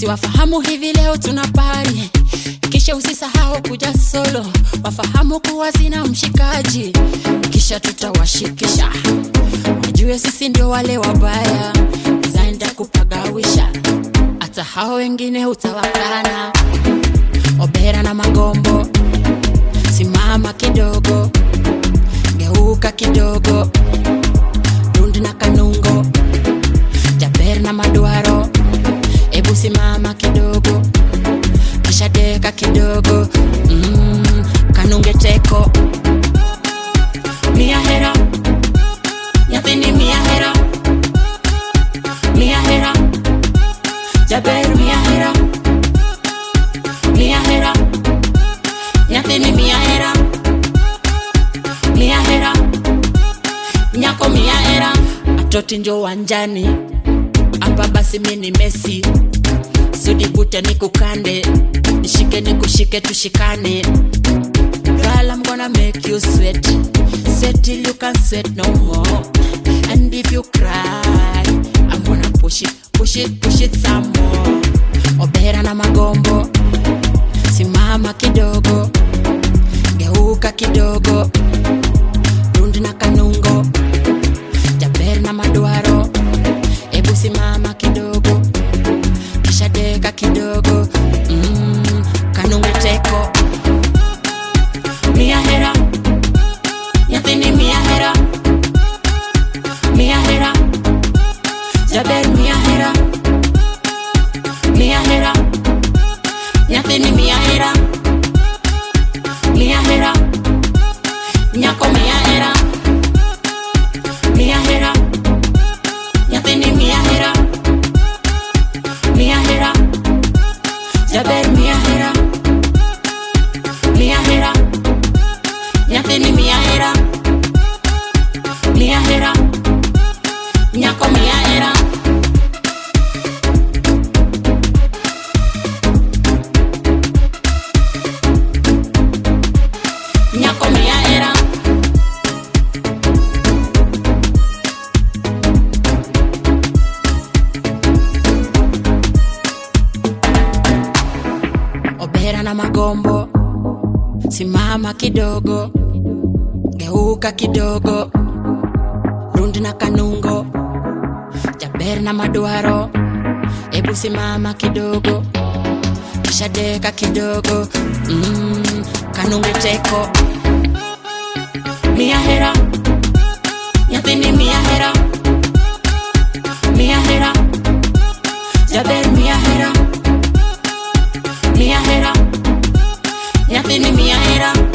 siwafahamu hivi leo tuna pari kisha usisahau kuja solo wafahamu kuwa zina mshikaji kisha tutawashikisha wajue sisi ndio wale wabaya zaenda kupagawisha hata hao wengine utawakana obera na magombo simama kidogo geuka kidogo rundi na kanungo jaber na maduaro ebu simama kidogo kisha deka kidogo mm, kanunge teko mia hera nyathini mia hera mia hera jaber mia hera mia hera nyathini mia hera mia hera nyako mia hera atoti njo wanjani hapa basi mi ni mesi sudibute ni kukande nishike ni kushike tushikane Girl, I'm gonna make you sweat Sweat till you can sweat no more And if you cry I'm gonna push it, push it, push it some more Obera na magombo Simama kidogo Geuka kidogo Rundi na kanungo Jaber na maduaro Ebu simama kidogo Kisha deka kidogo mm, Kanunge teko Mia hera Nyathini mia hera Mia hera Jaber mia hera Mia hera Nyathini mia hera Mia hera Nyako mia hera Mia hera Nyathini mia hera Mia hera Jaber mia hera Mia hera Nyathini mia hera Mia hera Nyako mia hera Nyako mia hera Obera na magombo Simama kidogo Geuka kidogo Rundi na kanungo Jaber na maduaro Ebu simama kidogo Kisha deka kidogo mm, Kanunge teko Mia hera Nyathini mia hera Mia hera Jaber mia hera Mia hera Nyathini mia hera